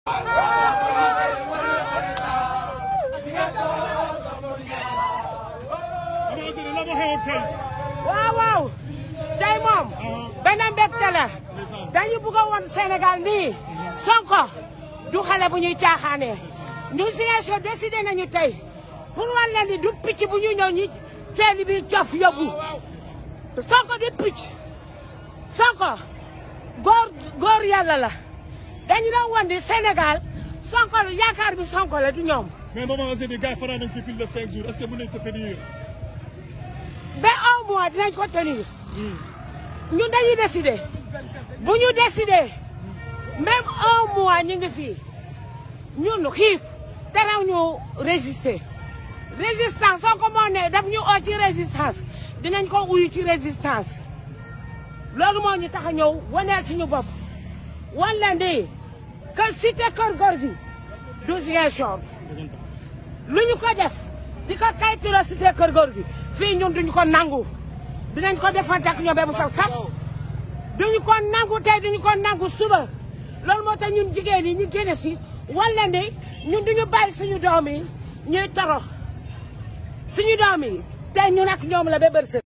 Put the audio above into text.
waaw waaw tey moom benn mbégte la dañu bëgg a won Sénégal nii Sonko du xale bu ñuy caaxaanee ñu Ziguinchor décidé nañu tey pour wan leen ni du picc bu ñu ñëw ñi ceeli bi cof yóbbu Sonko du picc Sonko góor góor yàlla la dañu doon wan ni Sénégal Sonko yaakaar bi Sonko la du ñoom mais maman Zéni gars fanaan nañ fi plus de cinq jours est-ce que mën nañ ko tenir. ba un mois dinañ ko tenir ñun dañuy décider bu ñu décider même un mois ñu ngi fii ñun xiif teraw ñu résister résistance soo ko moo ne daf ñu oo ci résistance dinañ ko uyu ci résistance loolu moo ñu tax a ñëw wane suñu bopp wan leen di que cité kër góor gi du Ziguinchor lu ñu ko def di ko kayituloo cité kër góor gi fii ñun duñu ko nangu dinañ ko defante ak ñoom ba mu saf saf duñu ko nangu tey duñu ko nangu suba loolu moo tax ñun jigéen ñi ñu génne si wala ne ñun duñu bàyyi suñu doom yi ñuy torox suñu doom yi tey ñun ak ñoom la ba bërse